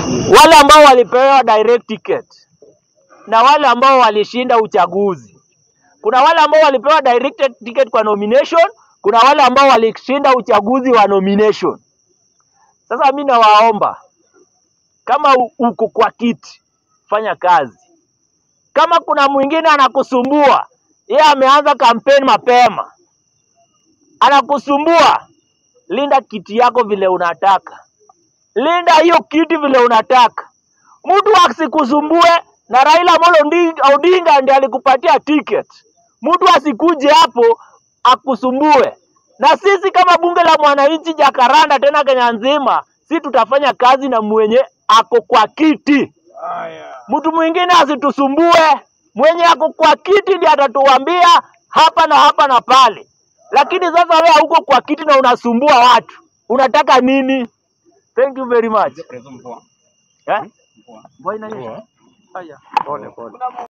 wale ambao walipewa direct ticket na wale ambao walishinda uchaguzi. Kuna wale ambao walipewa direct ticket kwa nomination, kuna wale ambao walishinda uchaguzi wa nomination. Sasa mi nawaomba kama u- uko kwa kiti, fanya kazi. Kama kuna mwingine anakusumbua, yeye ameanza kampeni mapema, anakusumbua, linda kiti yako vile unataka, linda hiyo kiti vile unataka. Mtu asikusumbue, na Raila Amolo Ndi- Odinga ndiye alikupatia ticket. Mtu asikuje hapo akusumbue. Na sisi kama bunge la mwananchi Jakaranda, tena Kenya nzima, si tutafanya kazi na mwenye ako kwa kiti. Mtu mwingine asitusumbue, mwenye ako kwa kiti ndiye atatuambia hapa na hapa na pale. Lakini sasa wewe hauko kwa kiti na unasumbua watu, unataka nini? Thank you very much. Eh? Mvua inanyesha? Haya, pole pole.